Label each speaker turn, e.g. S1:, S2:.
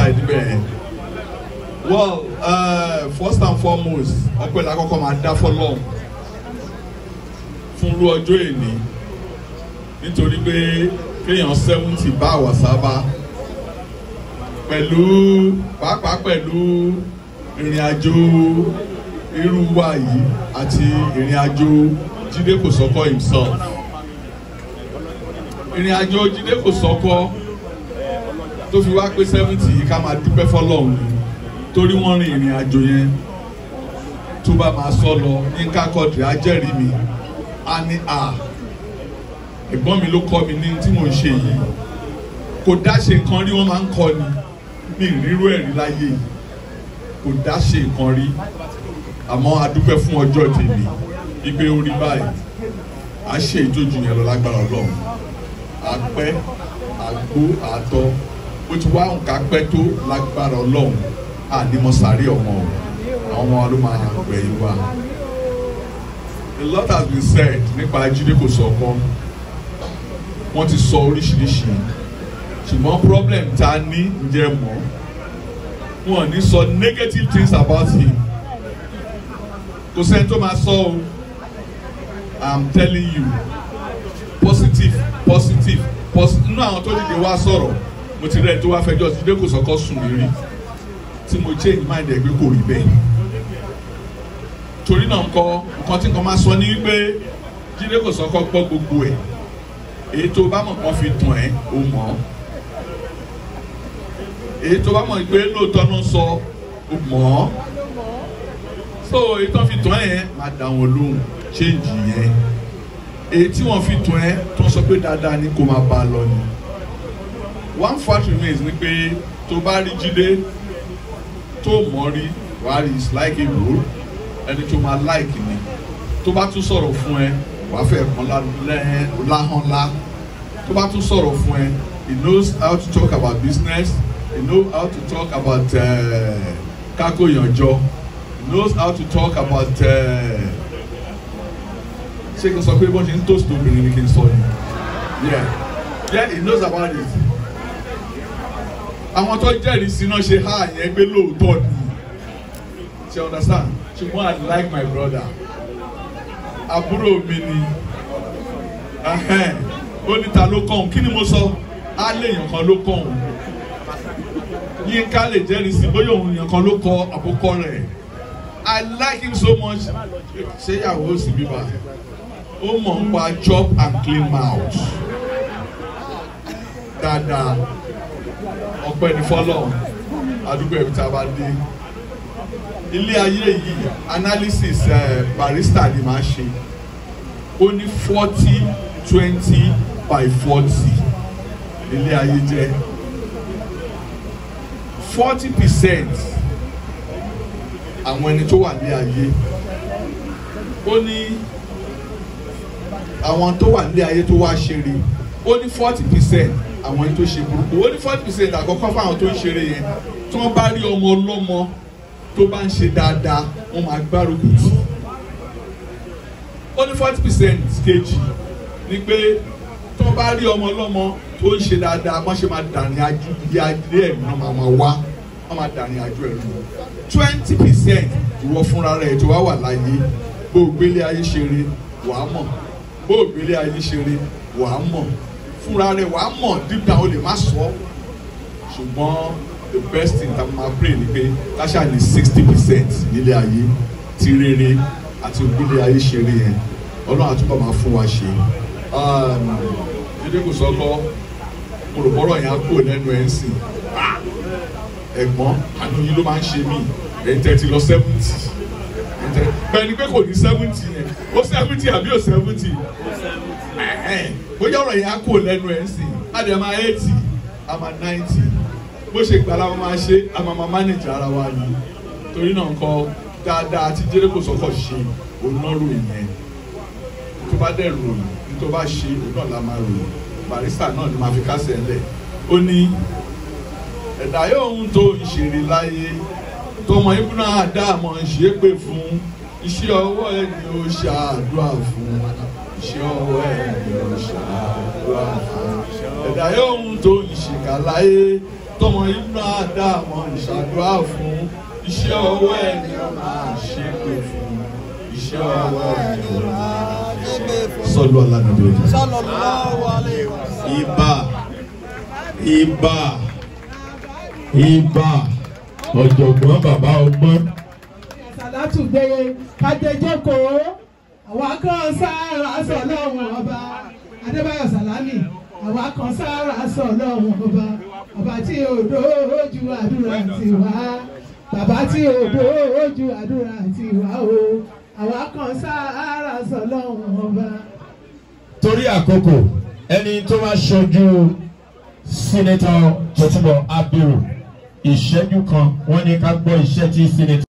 S1: side bẹ́ẹ̀. well uh, first and foremost ọpẹ́ la kọ́kọ́ máa dá fọ́lọ́run fún irú ọjọ́ èní nítorí pé kéèyàn seventy bá àwọ̀ sábà pẹ̀lú pàápàá pẹ̀lú ìrìn àjò irú wa yìí àti ìrìn àjò Jídé Kòsọ́kọ́ himself ìrìn àjò Jídé Kòsọ́kọ́ tó fi wá pé seventy yìí ká máa dúpẹ́ fọlọ́run ni torí wọ́n rin ìrìn àjò yẹn tó bá máa sọ lọ Yínká Quadri á jẹ́rìí mi á ní à ẹ̀gbọ́n mi ló kọ́ mi ní tí mò ń ṣe yìí kò dá ṣe nǹkan rí wọ́n máa ń kọ́ ni ní ìrírú ẹ̀rí láyé yìí kò dá ṣe nǹkan rí àmọ́ a dúpẹ́ fún ọjọ́ tèmi ìgbé orí báyìí à ṣe ìjójú yẹn lọ lágbára Ọlọ́run àpẹ́ àgbo àtọ bó ti wá nǹkan pẹ́ tó lágbára Ọlọ́run ànímọ̀sáré ọmọ àwọn ọmọ wa ló máa yàn gbẹ̀yìn wa. A lot has been said nípa Jídé Kòsọ́kọ́ wọ́n ti sọ oríṣiríṣi ṣùgbọ́n problem ta ní ǹjẹ́ mọ́ wọn ní sọ negative things about him kò sẹ́ni tó máa sọ o i'm telling you positive positive positive nínú àwọn tó dìde wá sọ̀rọ̀ mo ti rẹ̀ tó wá fẹjọ́ Jídé Kòsọ́kọ́ sùn mí rí tí mo change mind ẹ̀ pé kò rí bẹ́ẹ̀ torí náà nǹkan nǹkan tí nǹkan máa sọ ní wípé Jídé Kòsọ́kọ́ gbọ́ gbogbo ẹ̀ èyí tó bá mọ̀ kàn fi tàn ẹ́ o mọ̀ ọ́ èyí tó bá mọ̀ pé lóòótọ́ ló ń sọ o mọ̀ ọ́ so èyí tó fi tàn ẹ́ yẹn máa dá wọn lóhùn change yẹn èyí tí wọ́n fi tàn ẹ́ tó ń sọ pé dáadáa ni kó máa bá a lọ ni one fact remains ni pé tó bá rí Jídé tó mọ̀ rí wàá rí is like a rule ẹni tó máa like ni tó bá tún sọ̀rọ̀ fún ẹ wàá fẹ́ kàn láhàn lá tó bá tún sọ̀rọ̀ fún ẹ he knows how to talk about business he knows how to talk about kákó yànjọ he knows how to talk about ṣé kí n sọ pé bọ́n ṣe ń toast obìnrin ni kí n sọ ni yeah yeah he knows about it àwọn tó jẹ́rìí sí náà ṣe há yẹn gbé lóòótọ́ ni ṣe understand ṣùgbọ́n I like my brother àbúrò mi ni ó ní ta ló kàn kí ni mo sọ á lè yàn kan ló kàn Yínká lè jẹ́rìí sí bóyá òun yàn kan ló kọ àkókò rẹ̀ I like him so much ṣé ìyàwó sì bíbá ó mọ̀ ń pa chop and clean mouth dáadáa ọpẹ́ ní fọ́lọ́run àdúgbò ẹbí tá a bá dé ilé ayé yìí analysis uh, barista ni màá ṣe ó ní forty twenty by forty ilé ayé jẹ́ forty percent àwọn ẹni tó wà ní ayé ó ní àwọn tó wà ní ayé tó wá ṣeré ó ní forty percent àwọn ẹni tó ṣe burúkú ó ní forty percent àkọ́kọ́ fáwọn tó ń ṣeré yẹn tí wọ́n bá rí ọmọ ọlọ́mọ tó bá ń ṣe dáadáa wọ́n máa gbárùkù tì ó ní forty percent kejì ni pé tó bá rí ọmọ ọlọ́mọ tó ń ṣe dáadáa wọ́n ṣe máa dàrin ajú bí adé ẹ̀mí náà máa máa wá wọ́n máa dàrin ajú ẹ̀ lù twenty percent ìwọ fúnra rẹ̀ tó wá wà láyé bó o gbélé ayé ṣeré wàá mọ̀ bó o gbélé ayé ṣeré wàá mọ̀ fúnra rẹ̀ wàá mọ̀ deep down o lè má sọ ṣùgbọ́n the best thing that ma pray ni pé káṣá ní sixty percent nílé ayé ti rere àti ògbélé ayé ṣeré yẹn ọlọ́run àtúbọ̀ máa fún wa ṣe Jídé Kòsọ́kọ́ olùbọ́rọ̀ yẹn á kúrò lẹ́nu ẹ̀ ń sìn ẹ̀gbọ́n àánú yìí ló máa ń ṣe mí ẹ̀yin tẹ́tí lọ seventy bẹ́ẹ̀ ni pé kò ní seventy yẹn ó seventy àbí ó seventy bóyá ọ̀rọ̀ yẹn á kúrò lẹ́nu ẹ̀ ń sìn láti ẹ̀ máa eighty àmà ninety bó ṣe gbà la máa ṣe a máa máa manage ara wa ni torí náà nǹkan dáadáa tí Jídé Kòsọ́kọ́ ṣe òun náà ròyìn yẹn tó bá dẹ̀ ròyìn tó bá ṣe òun náà la máa ròyìn barista náà ni máa fi kásẹ̀ ńlẹ̀ ó ní ẹ̀dá yóò ń tó ìṣeré láyé tọmọ ibùdó àdáàmọ̀ ṣe é pè fún iṣẹ́ ọwọ́ ẹ̀ ni ó ṣàdúrà fún iṣẹ́ ọwọ́ ẹ̀ ni ó ṣàdúrà fún ẹ̀dá yóò ń tó ìṣèkà láyé tọmọ inú àdàmọ ìṣàdúrà fún iṣẹ́ ọwọ́ ẹni máa ṣe pé fún iṣẹ́ ọwọ́ ẹni máa ṣe sọlú alánàbẹ
S2: sallallahu alayhi wa sallam.
S1: ibà ibà ibà ọ̀jọ̀gbọ́n bàbá ọgbọ́n
S3: sàlátù gbére kájẹjọkòó àwa kan sára sọ lọ́wọ́n ọba adébáyọ̀ sàlámì àwa kan sára sọ lọ́wọ́n ọba ọba tí odò ojú àdúrà ti wá bàbá tí odò ojú àdúrà ti wá o àwa kan sára sọ lọ́wọ́n ọba.
S4: torí àkókò ẹni tó máa ṣojú sínítọ̀ Tókunbọ̀ Abiru ìṣẹ́jú kan wọ́n ní ká gbọ́ iṣẹ́ tí sínítọ̀.